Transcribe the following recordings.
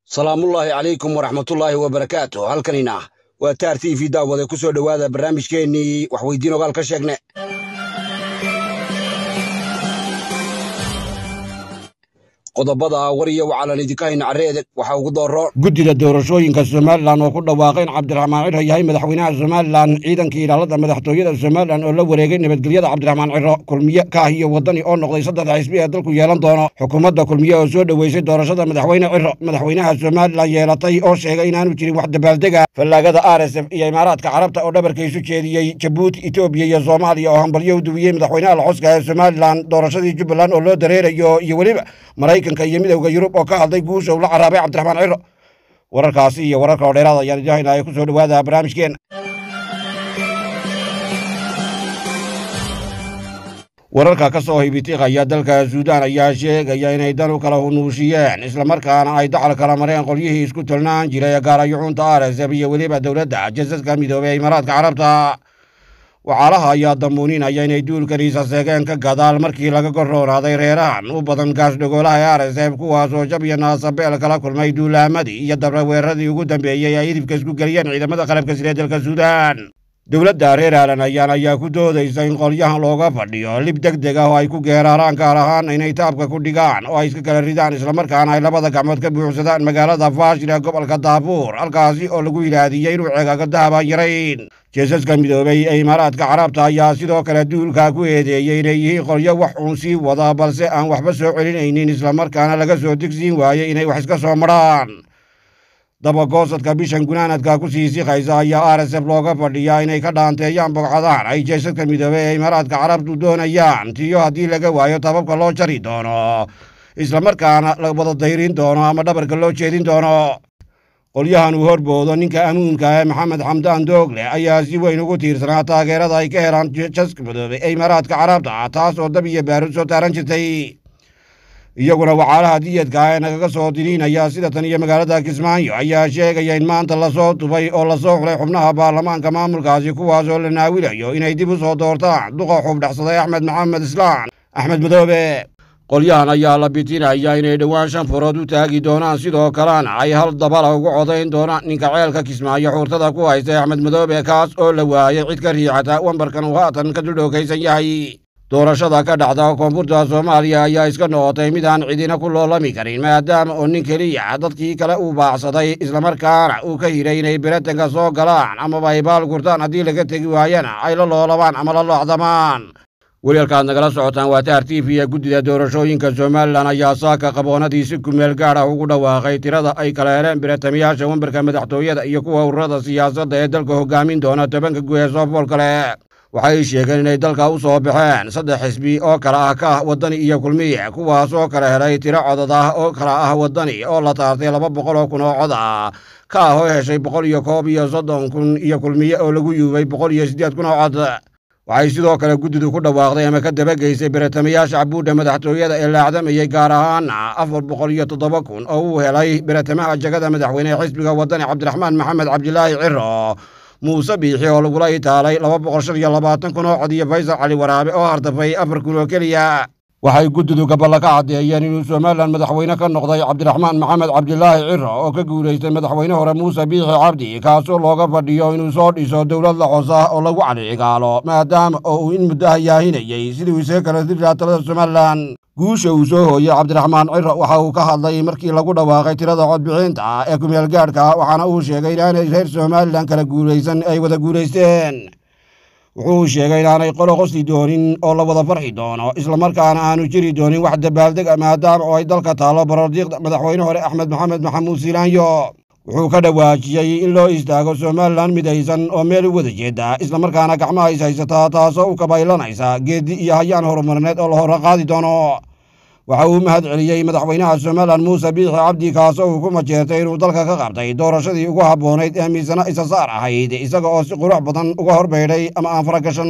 salaamullaahi calaykum waraxmatullaahi wabarakaatu halkanina waa taar t v daawade ku soo dhowaada barnaamijkeennii waxweydiin ogaal ka sheegne qodobada war iyo wacalan idinka hayna carreede waxaa ugu dooro guddida doorashooyinka somalilan oo ku dhawaaqay in cabdiraxmaan ciro yahay madaxweynaha somalilan ciidankii ilaalada madaxtooyada somalilan oo la wareegay nabadgelyada cabdiraxmaan ciro kulmiye kaah iyo waddani oo noqday saddexda xisbi ee dalku yeelan doono xukuumadda kulmiye oo soo dhoweysay doorashada madaxweyne ciro madaxweynaha somalilan yeelatay oo sheegay inaanu jirin wax dabaaldega fallaagada r s f iyo imaaraadka carabta oo dhabarka isu jeediyey jabuuti etoobiya iyo soomaaliya oo hambalyo u duwiyey madaxweynaha laxoska ee somalilan doorashadii jubbaland oo loo dareerayo iyo weliba maraykanka iyo midowda yurub oo ka hadlay guusha uu la caraabay cabdiraxmaan ciro wararkaasi iyo wararka oo dheeraad ayaan idin haynaya ku soo dhowaada barnaamijkeena wararka ka soo hibitiiqaya dalka suudaan ayaa sheegaya inay dan u kala hunuushiyeen islamarkaana ay dacal kala mareen qolyihii isku tolnaan jiray gaarayuxuunta r s f iyo weliba dowladda jasadka midoobey ee imaaraadka carabta waxaalaha ayaa damuuninaya inay duulkaniisa seegeen ka gadaal markii laga gorroonaaday reerahan u badan gaasdhogoolaha ee r s f kuwaas oo jab iyo naasabeel kala kulmay duulaamadii iyo dabraweeradii ugu dambeeyey ay hidibka isku geliyeen ciidamada qalabka sire dalka suudaan dowladda reer aalan ayaan ayaa ku doodaysa in qolyahan looga fadhiyo lib deg deg ah oo ay ku geeraaraan gaar ahaan inay taabka ku dhigaan oo ay iska kala ridaan islamarkaana ay labada gacmood ka buuxsadaan magaalada faashil ee gobolka daabuur halkaasi oo lagu yidhaahdiiyey inuu ceegaaga dahaba yarayn jeesaska midoobey ee imaaraadka carabta ayaa sidoo kale duulkaa ku eedeeyey inay yihiin qolyo wax uun sii wada balse aan waxba soo celinaynin islamarkaana laga soo digsiin waayey inay wax iska soo marhaan dabagoosadka bishan gunaanadka ku sii siqaysa ayaa r s f looga fadhiyaa inay ka dhaanteeyaan bogcadahan ay jeesadka midoobey ee imaaraadka carabtu doonayaan tiyo haddii laga waayo tababka loo jari doono islamarkaana la wada dayrin doono ama dhabarka loo jeedin doono qolyahan uu horboodo ninka amuunka ee maxamed xamdaan doogle ayaa si weyn ugu tiirsanaa taageerada ay ka helaan jeesaska midoobey ee imaaraadka carabta taas oo dab iyo baarud soo taaran jirtay iyaguna wacaalaha diyadka ee nagaga soo diniinaya sida tan iyo magaalada kismaayo ayaa sheegaya in maanta lasoo tubay oo lasoo xulay xubnaha baarlamaanka maamulkaasi kuwaas oo la naawilayo inay dib u soo doortaan duqa xubdhaxsaday axmed maxamed islaan axmed madoobe qolyahan ayaa la bitinaya inay dhowaan shan furood u taagi doonaan sidoo kalena ay hal dabala ugu codayn doonaan ninka ceelka kismaayo xuurtada ku haystay axmed madoobe kaas oo la waayay cid ka riixata wambarkan uu haatan ka duldhookaysan yahay doorashada ka dhacda koonfurta soomaaliya ayaa iska noqotay mid aan cidina ku loolami karin maadaama oo nin keliya dadkii kale uu baacsaday islamarkaana uu ka hiray inay beratanka soo galaan amaba ay baal gurtaan haddii laga tegi waayana ay la loolabaan ama la loocdamaan weliyalkaad nagala socotaan waa taar t v ee guddida doorashooyinka somalilan ayaa saaka qaboonadii si kumeel gaad ah ugu dhawaaqay tirada ay kala heleen biratamiyaasha wambarka madaxtooyada iyo kuwa ururada siyaasadda ee dalka hogaamin doona tobanka guud ee soofool kale waxay sheegeen inay dalka u soo baxeen saddex xisbi oo kale ah ka ah waddani iyo kulmiye kuwaas oo kala helay tiro codad ah oo kala ah waddani oo la taartay laba boqol oo kun oo cod ah ka ah oo heshay boqol iyo koob iyo soddon kun iyo kulmiye oo lagu yuubay boqol iyo siddeed kun oo cod waxay sidoo kale guddidu ku dhawaaqday ama ka dabageysay biratamayaasha cabuudha madaxtooyada ee laacdamayey gaar ahaana afar boqol iyo toddoba kun oo uu helay biratamaha jagada madaxweyne ee xisbiga waddani cabdiraxmaan maxamed cabdilaahi ciro muuse biixi oo lagula itaalay laba boqol shan iyo labaatan kun oo cod iyo faysal cali waraabe oo hardafay afar kun oo keliya waxay guddidu gaballa ka caddeeyeen inuu somalilan madaxweyne ka noqday cabdiraxmaan maxamed cabdilaahi ciro oo ka guulaystay madaxweyne hore muuse biixi cabdi kaasoo looga fadhiyo inuu soo dhiso dowlad laxos ah oo lagu calicigaalo maadaama oo uu in muddo hayaahinayey siduu isaga kala dirraa talada somalilan guusha uu soo hooyey cabdiraxmaan ciro waxa uu ka hadlay markii lagu dhawaaqay tirada codbixinta ah ee kumeel gaadhka waxaana uu sheegay inaanay reer somalilan kala guulaysan ay wada guulaysteen wuxuu sheegay inaanay qolo qosli doonin oo la wada farxi doono islamarkaana aanu jiri doonin wax dabaaldeg a maadaama oo ay dalka taallo barordiiqda madaxweyne hore axmed maxamed maxamuud silaanyo wuxuu ka dhawaajiyey in loo istaago somalilan midaysan oo meel u wada jeeda islamarkaana gacmaha is haysataa taasoo u kabaylanaysa geeddi iyo hayaan horumarneed oo la hore qaadi doono waxa uu mahad celiyey madaxweynaha somalilan muuse biixi cabdi kaasoo uu ku majeertay inuu dalka ka qabtay doorashadii ugu habboonayd ee miisana isa saar ahayd isaga oo si qurux badan uga horbaydhay ama aan faragashan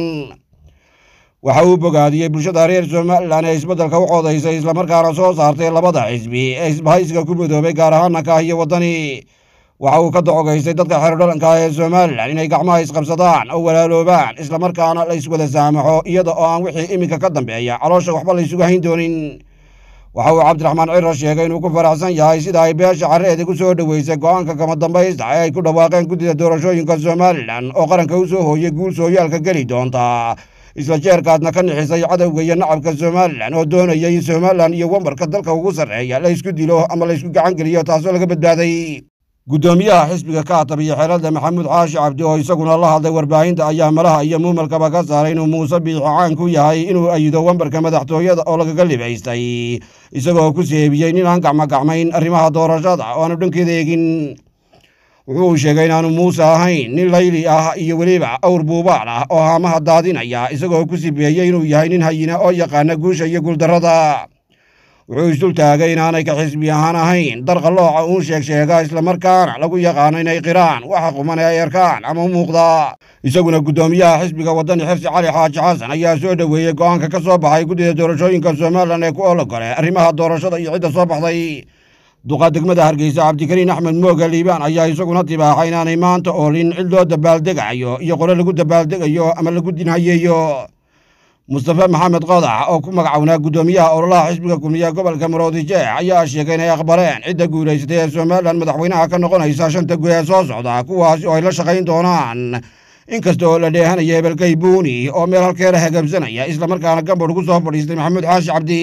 waxa uu bogaadiyey bulshada reer somalilan ee isbeddelka u codaysay islamarkaana soo saartay labada xisbi ee isbahaysiga ku midoobay gaar ahaana kaah iyo waddani waxa uu ka docogaystay dadka xerodhalanka ee somalilan inay gacmaha isqabsadaan oo walaaloobaan islamarkaana la iswada saamaxo iyada oo aan wixii iminka ka dambeeya caloosha waxba la ysugu hayn doonin waxa uu cabdiraxmaan ciro sheegay inuu ku faraxsan yahay sida ay beesha carreeda ku soo dhoweysay go'aanka kama dambaysta ee ay ku dhawaaqeen guddida doorashooyinka somalilan oo qaranka u soo hooyay guul sooyaalka geli doonta isla jeerkaadna ka nixisay cadowga iyo nacabka somalilan oo doonaya in somalilan iyo wambarka dalka ugu sarreeya la ysku dilo ama la ysku gacan geliyo taasoo laga badbaaday guddoomiyaha xisbiga kaatab iyo xeelada maxamuud caashi cabdi oo isaguna la hadlay warbaahinta ayaa malaha iyo muumalkaba ka saaray inuu muuse biixi caan ku yahay inuu ayido wambarka madaxtooyada oo lagaga libaystay isagoo ku seebiyey nin aan gacmogacmayn arrimaha doorashada oo aanu dhankeeda eegin wuxuu sheegay inaanu muuse ahayn nin layli ah iyo weliba awr buubaal ah oo haamaha daadinaya isagoo ku sibeeyey inuu yahay nin hayina oo yaqaana guusha iyo guuldarrada wuxuu isdul taagay inaanay ka xisbi ahaan ahayn darqallooca uun sheeg sheega islamarkaana lagu yaqaano inay qiraan waxa quman ee ay arkaan ama u muuqda isaguna guddoomiyaha xisbiga waddani xifsi cali xaaji xasan ayaa soo dhoweeyey go'aanka ka soo baxay guddida doorashooyinka somalilan ee ku ologole arrimaha doorashada iyo cidda soo baxday duqa degmada hargeysa cabdikariin axmed mooga liibaan ayaa isaguna tibaaxay inaanay maanta oolin cid loo dabaaldegayo iyo qole lagu dabaaldegayo ama lagu dinhayeeyo mustafe maxamed qodax oo ku magacownaa guddoomiyaha ololaha xisbiga kulmiya gobolka maroodijeex ayaa sheegay inay aqbaleen cidda guulaysatay ee somalilan madaxweynaha ka noqonaysa shanta guud ee soo socda kuwaasi oo ay la shaqayn doonaan inkasta oo la dheehanaya hebelkay buuni oo meel halkeera hagabsanaya islamarkaana gambadh ku soo fadhiistay maxamuud xaashi cabdi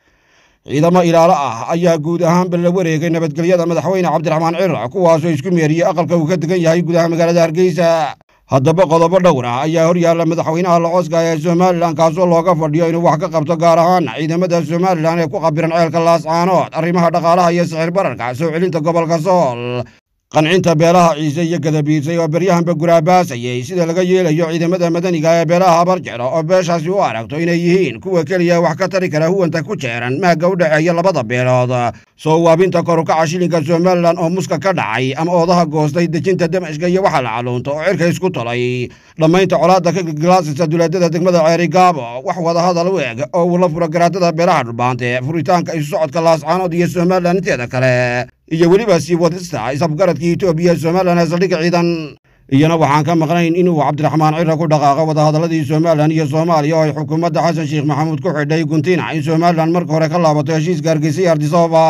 ciidamo ilaalo ah ayaa guud ahaanba la wareegay nabadgelyada madaxweyne cabdiraxmaan ciro kuwaasoo isku meeriyey aqalka uu ka degan yahay gudaha magaalada hargeysa haddaba qodobo dhowr ah ayaa hor yaalla madaxweynaha locoska ee somalilan kaasoo looga fadhiyo inuu wax ka qabto gaar ahaan ciidamada somalilan ee ku qabiran ceelka laascaanood arrimaha dhaqaalaha iyo sixir bararka soo celinta gobolka sool qancinta beelaha ciise iyo gadabiisay oo beryahanba guraabaasayey sida laga yeelayo ciidamada madaniga ee beelaha habarjeclo oo beeshaasi u aragto inay yihiin kuwa keliya wax ka tari kara huwanta ku jeeran maagga u dhexeeya labada beelood soo waabinta korukaca shilinka somalilan oo muska ka dhacay ama oodaha goostay dejinta damashka iyo waxa la caluunto oo cirka isku tolay dhammaynta colaadda ka gilgilaasisa duleedada degmada ceeri gaabo wax wadahadal u eg oo uu la furo garaatada beelaha dhulbaante furitaanka isu socodka laascaanood iyo somalilan inteeda kale iyo weliba sii wadista isafgaradka etoobiya somalilan ee saldhigga ciidan iyana waxaan ka maqnayn inuu cabdiraxmaan ciro ku dhaqaaqo wadahadalladii somalilan iyo soomaaliya oo ay xukuumadda xasan sheekh maxamuud ku xidhay guntina in somalilan marka hore ka laabato heshiiska hargeysa iyo ardisababa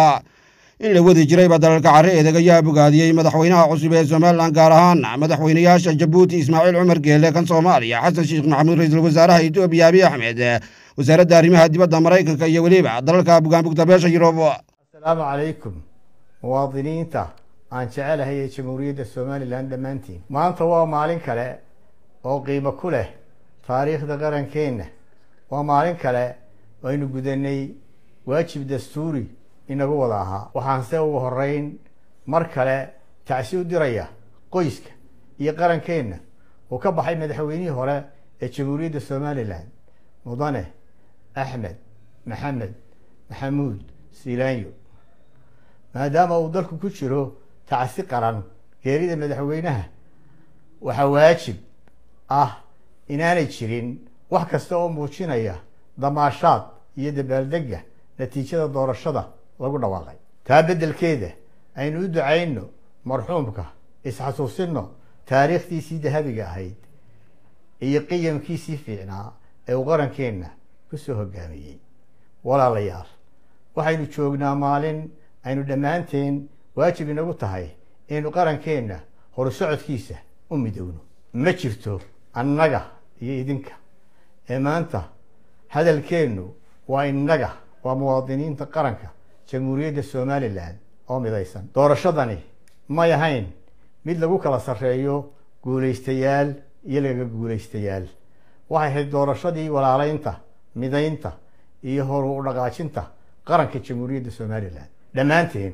in la wadi jirayba dalalka carre eedeg ayaa bogaadiyey madaxweynaha cusub ee somalilan gaar ahaan madaxweynayaasha jabuuti ismaaciil cumar geele kan soomaaliya xasan sheekh maxamuud ra-iisul wasaaraha etoobiya abiy axmed wasaaradda arrimaha dibadda maraykanka iyo weliba dalalka bugaanbugta beesha yurub asalaamu calaykum muwaadiniinta aan jecelahay ee jamhuuriyadda somalilan dhammaantiin maanta waa maalin kale oo qiimo ku leh taariikhda qarankeenna waa maalin kale oo aynu gudanay waajib dastuuri inagu wada ahaa waxaanse ugu horeyn mar kale tacsi u diraya qoyska iyo qarankeenna uu ka baxay madaxweynihii hore ee jamhuuriyadda somalilan mudane axmed maxamed maxamuud siilaanyo maadaama uu dalku ku jiro tacsi qaran geerida madaxweynaha waxaa waajib ah inaanay jirin wax kasta oo muujinaya damaashaad iyo dabaaldega natiijada doorashada lagu dhawaaqay taa beddelkeeda aynu u ducayno marxuumka isxasuusinno taariikhdiisii dahabiga ahayd iyo qiyamkiisii fiicnaa ee uu qarankeenna ku soo hogaamiyey walaalayaal waxaynu joognaa maalin aynu dhammaanteen waajib inagu tahay inaynu qarankeenna horusocodkiisa u midowno ma jirto annaga iyo idinka ee maanta hadalkeennu waa innaga waa muwaadiniinta qaranka jamhuuriyadda somalilan oo midaysan doorashadani may ahayn mid lagu kala sarreeyo guulaystayaal iyo laga guulaystayaal waxay ahayd doorashadii walaalaynta midaynta iyo horu u dhaqaajinta qaranka jamhuuriyadda somalilan dhammaanteen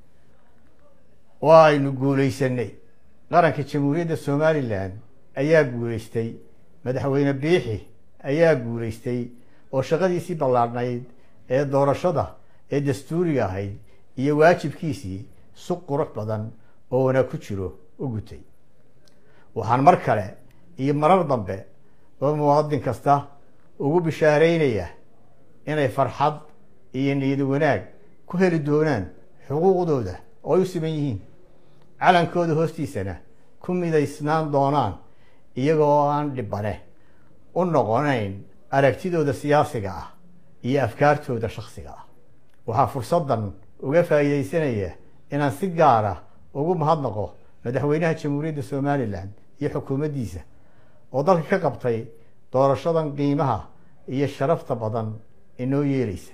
waa aynu guulaysanay qaranka jamhuuriyadda somalilan ayaa guulaystay madaxweyne biixi ayaa guulaystay oo shaqadiisii ballaadhnayd ee doorashada ee dastuuriga ahayd iyo waajibkiisii si qurux badan oo wanaag ku jiro u gutay waxaan mar kale iyo marar dambe oo muwaadin kasta ugu bishaaraynaya inay farxad iyo niyad wanaag ku heli doonaan xuquuqdooda oo ay u siman yihiin calankooda hoostiisana ku midaysnaan doonaan iyagoo aan dhibane u noqonayn aragtidooda siyaasiga ah iyo afkaartooda shaksiga ah waxaa fursaddan uga faa'iidaysanaya inaan si gaara ugu mahadnaqo madaxweynaha jamhuuriyadda somalilan iyo xukuumaddiisa oo dalka ka qabtay doorashadan qiimaha iyo sharafta badan inoo yeelaysa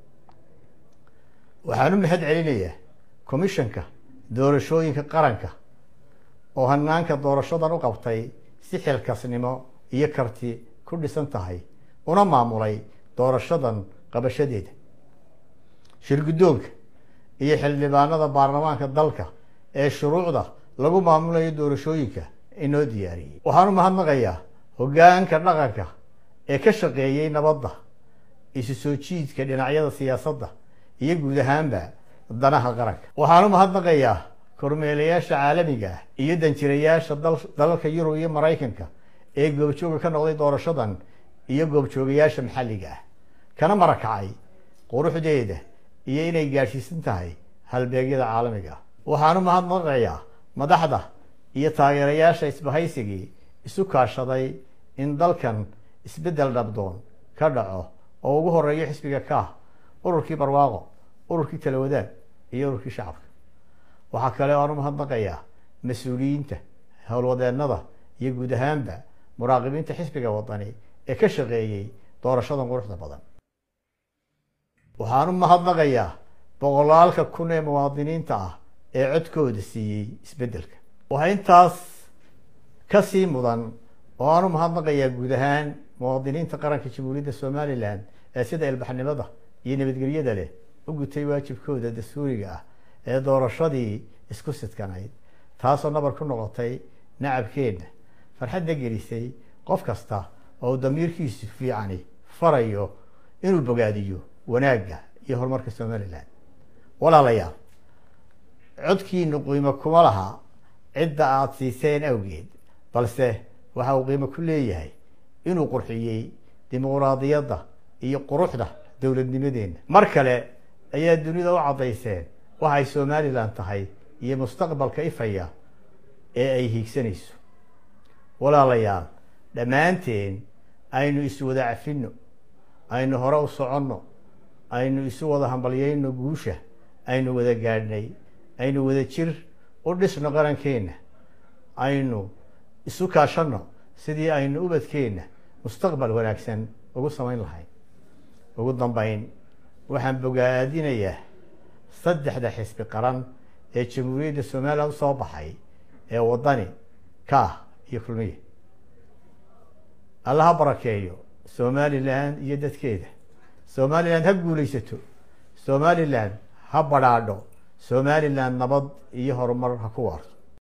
waxaan u mahad celinayaa commishanka doorashooyinka qaranka oo hanaanka doorashadan u qabtay si xilkasnimo iyo karti ku dhisan tahay una maamulay doorashadan qabashadeeda shirguddoonka iyo xildhibaanada baarlamaanka dalka ee shuruucda lagu maamulayo doorashooyinka inoo diyaariyey waxaan u mahadnaqayaa hoggaanka dhaqanka ee ka shaqeeyey nabadda isu soo jiidka dhinacyada siyaasadda iyo guud ahaanba danaha qaranka waxaan u mahadnaqayaa kormeelayaasha caalamiga ah iyo danjirayaasha dalalka yurub iyo maraykanka ee goobjooga ka noqday doorashadan iyo goobjoogayaasha maxalliga ah kana marakacay quruxdeeda iyo inay gaadhsiisan tahay halbeegyada caalamiga ah waxaan u mahadnaqayaa madaxda iyo taageerayaasha isbahaysigii isu kaashaday in dalkan isbeddel dhabdoon ka dhaco oo ugu horeeyo xisbiga kaah ururkii barwaaqo ururkii talawadaag iyo ururkii shacabka waxaa kale oo aan u mahadnaqayaa mas-uuliyiinta howlwadeennada iyo guud ahaanba muraaqibiinta xisbiga wadani ee ka shaqeeyey doorashadan quruxda badan waxaan u mahadnaqayaa boqolaalka kun ee muwaadiniinta ah ee codkooda siiyey isbeddelka waxaa intaas ka sii mudan oo aan u mahadnaqayaa guud ahaan muwaadiniinta qaranka jamhuuriyadda somalilan ee sida ilbaxnimada iyo nabadgelyada leh u gutay waajibkooda dastuuriga ah ee doorashadii isku sidkanayd taasoo nabar ku noqotay nacabkeenna farxadna gelisay qof kasta oo damiirkiisu fiicani farayo inuu bogaadiyo wanaagga iyo horumarka somalilan walaalayaal codkiinu qiimo kuma laha cidda aada siiseen awgeed balse waxa uu qiimo ku leeyahay inuu qurxiyey dimuquraadiyadda iyo quruxda dowladnimadeenna mar kale ayaa dunida u caddayseen waxay somalilan tahay iyo mustaqbalka ifaya ee ay hiigsanayso walaalayaal dhammaanteen aynu iswada cafinno aynu hore u soconno aynu isu wada hambalyayno guusha aynu wada gaadhnay aynu wada jir u dhisno qarankeenna aynu isu kaashanno sidii aynu ubadkeenna mustaqbal wanaagsan ugu samayn lahayn ugu dambayn waxaan bogaadinayaa saddexda xisbi qaran ee jamhuuriyadda somalilan usoo baxay ee waddani kaah iyo kulmiye allaha barakeeyo somalilan iyo dadkeeda somalilan ha guulaysato somalilan ha badhaadho somalilan nabad iyo horumar ha ku waarto